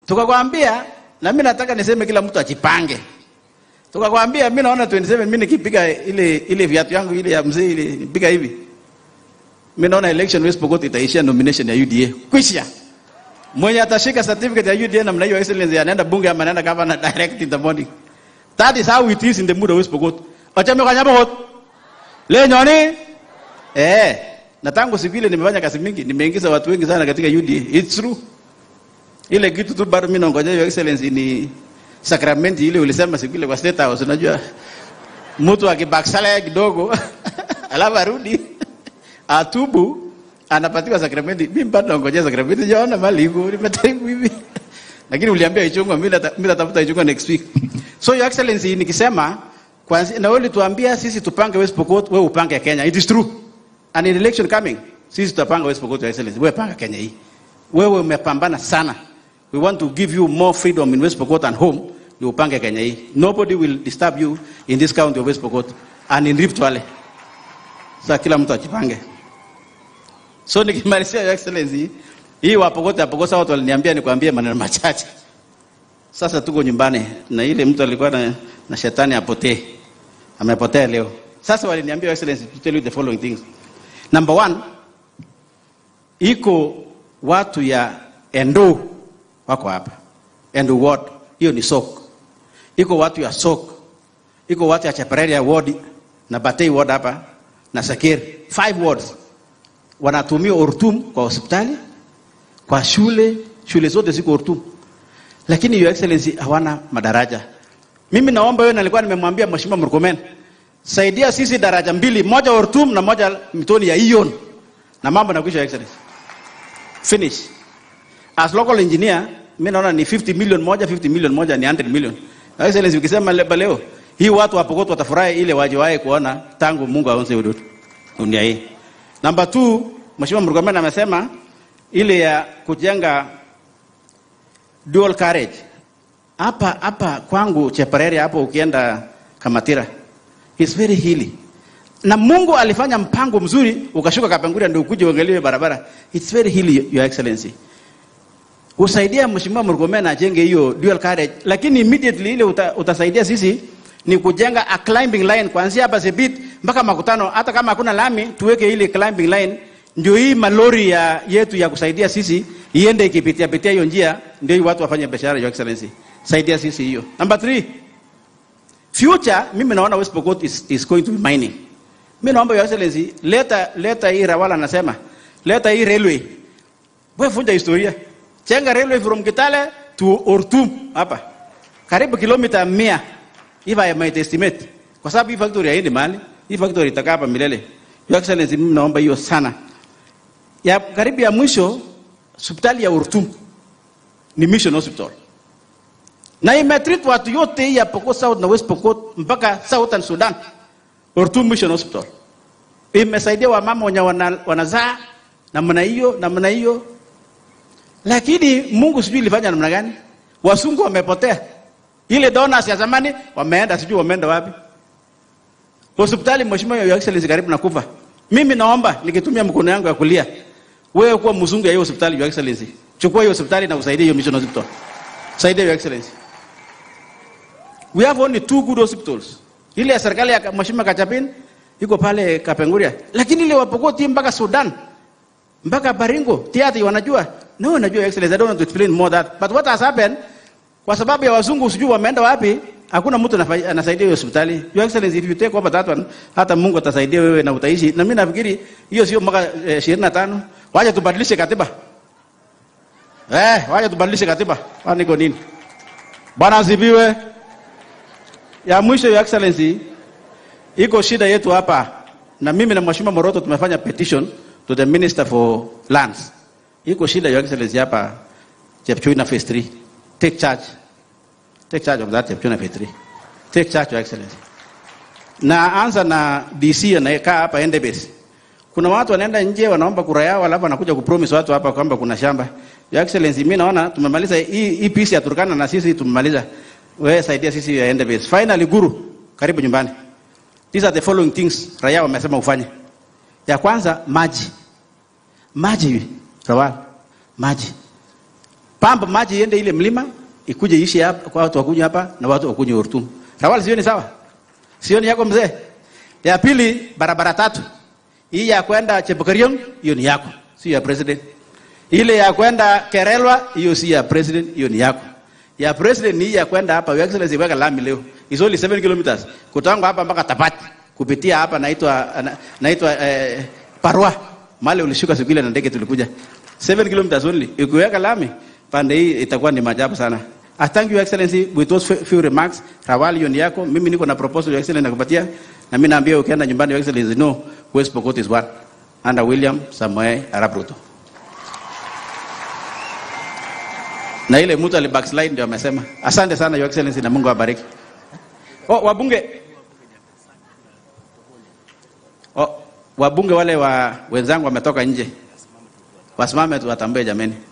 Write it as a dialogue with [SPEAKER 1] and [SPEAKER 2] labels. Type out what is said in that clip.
[SPEAKER 1] tukakwambia na mimi nataka niseme kila mtu ajipange tukakwambia mimi naona 27 mimi nikipiga ile ile viatu yangu ile ya mzee ile nipiga hivi mimi naona election West Pokot itaishia nomination ya UDA kwisha mwenye atashika certificate ya UDA namna hiyo excellence anaenda bunge ama anaenda governor direct in the morning that is how it is in the mood of West Pokot achame kwa nyama hot leo nyoni eh na tangu siku ile nimefanya kazi mingi nimeingiza watu wengi sana katika UDA it's true ile kitu tu bado mimi naongojea your excellency ni sakramenti ile ulisema siku ile kwa state house unajua mtu akibaksala kidogo alafu arudi atubu anapatiwa sakramenti mimi bado naongojea sakramenti jaona mali iko nimetaibu hivi lakini uliambia ichungwa mimi nata- mimi natafuta ichungwa next week so your excellency nikisema kwanza na wewe ulituambia sisi tupange West Pokot wewe upange Kenya it is true and in election coming sisi tutapanga West Pokot your excellency wewe panga Kenya hii wewe umepambana sana we want to give you more freedom in West Pokot and home ni upange Kenya hii nobody will disturb you in this county of West Pokot and in Rift Valley sasa kila mtu ajipange so nikimalizia your excellency hii wapokota pokosa watu waliniambia nikwambie maneno machache sasa tuko nyumbani na ile mtu alikuwa na, na shetani apotee amepotea leo sasa waliniambia your excellency to tell you the following things number one iko watu ya endo wako hapa endo ward hiyo ni sok iko watu ya sok iko watu ya chapareria ward na batei ward hapa na sakeri five wards wanatumia ortum kwa hospitali kwa shule shule zote ziko ortum lakini your excellency hawana madaraja mimi naomba wewe nalikuwa nimemwambia mheshimiwa Murkomen saidia sisi daraja mbili moja ortum na moja mitoni ya ion na mambo nakwisha your excellency finish as local engineer mimi naona ni 50 million moja 50 million moja ni 100 million Your excellency ukisema leba leo hii watu wa Pokot watafurahi ile wajiwahi kuona tangu Mungu aonze ududu dunia hii Number two, Mheshimiwa Murkomen amesema ile ya kujenga dual carriage. Hapa hapa kwangu Chepareri hapo ukienda Kamatira. It's very hilly. Na Mungu alifanya mpango mzuri ukashuka Kapenguria ndio ukuje uangalie barabara. It's very hilly your excellency. Usaidia Mheshimiwa Murkomen ajenge hiyo dual carriage lakini immediately ile uta, utasaidia sisi ni kujenga a climbing line kuanzia hapa Sebit mpaka makutano, hata kama hakuna lami tuweke ile climbing line, ndio hii malori ya yetu ya kusaidia sisi iende ikipitia pitia hiyo njia, ndio hii watu wafanye biashara. Your excellency, saidia sisi hiyo. Number three, future, mimi naona West Pokot is, is going to be mining. Mimi naomba your excellency, leta leta hii Rawala anasema, leta hii railway. Wewe vunja historia. Chenga railway from Kitale to Ortum hapa. Karibu kilomita 100 if I might estimate. Kwa sababu hii factory haendi mahali. Hii factory itakaa hapa milele. Your excellency, mimi naomba hiyo sana. Ya karibu ya mwisho hospitali ya Ortum ni mission hospital. Na imetreat watu yote hii ya Pokot South na West Pokot mpaka Southern Sudan. Ortum Mission Hospital. Imesaidia wamama wenye wana, wanazaa namna hiyo namna hiyo, lakini Mungu sijui ilifanya namna gani, wasungu wamepotea. Ile donors ya zamani wameenda, sijui wameenda wapi. Hospitali Mheshimiwa Your Excellency karibu na kufa. Mimi naomba nikitumia mkono yangu ya kulia, wewe kuwa mzungu ya hiyo hospitali Your Excellency, chukua hiyo hospitali na usaidie hiyo mission hospital, saidia Your Excellency. We have only two good hospitals. Ile ya serikali ya Mheshimiwa Kachapin iko pale Kapenguria, lakini ile wapokoti mpaka Sudan mpaka Baringo Tiati wanajua. No, najua Your Excellency, I don't want to explain more that. But what has happened kwa sababu ya wazungu sijui wameenda wapi, hakuna mtu anafa- anasaidia hiyo hospitali. Your Excellency, if you take over that one, hata Mungu atasaidia wewe na utaishi. Na mimi nafikiri hiyo sio mwaka eh, 25. Wacha tubadilishe katiba. Eh, wacha tubadilishe katiba. Kwani iko nini? Bwana asifiwe. Ya mwisho Your Excellency, iko shida yetu hapa na mimi na Mheshimiwa Moroto tumefanya petition to the Minister for Lands. Iko shida Your Excellency hapa Chepchuina phase 3. Take charge. Take charge of that Chepchuina phase 3. Take charge Your Excellency. Na anza na DC anayekaa hapa Endebess. Kuna watu wanaenda nje wanaomba kura yao alafu wanakuja kupromise watu hapa kwamba kuna shamba. Your Excellency, mimi naona tumemaliza hii hii piece ya Turkana na sisi tumemaliza. Wewe saidia sisi ya Endebess. Finally Guru, karibu nyumbani. These are the following things raia wamesema ufanye. Ya kwanza maji. Maji Rawal. Maji. pamba maji iende ile mlima ikuje ishi hapa kwa watu wakunywe hapa na watu wakunywe Ortum. Rawali sioni sawa? Sioni yako mzee? Ya pili barabara tatu. Hii ya kwenda Chepkerion hiyo ni yako, si ya president. Ile ya kwenda Kerelwa hiyo si ya president, hiyo ni yako. Ya president ni hii ya kwenda hapa Your Excellency weka lami leo. It's only 7 kilometers. Kutoka hapa mpaka Tapati kupitia hapa naitwa na- naitwa eh, Parwa. Mali ulishuka siku ile na ndege tulikuja. 7 kilometers only. Ukiweka lami pande hii itakuwa ni maajabu sana. I thank you excellency with those few- few remarks. Rawali hiyo ni yako. Mimi niko na proposal your excellency nakupatia na mimi naambia ukienda nyumbani your excellency no West Pokot is one under William Samoei Arap Ruto. Na ile mtu alibackslide ndio amesema. Asante sana your excellency na Mungu awabariki. Oh, wabunge Oh, wabunge wale wa wenzangu wametoka nje, wasimame tu watambue jameni.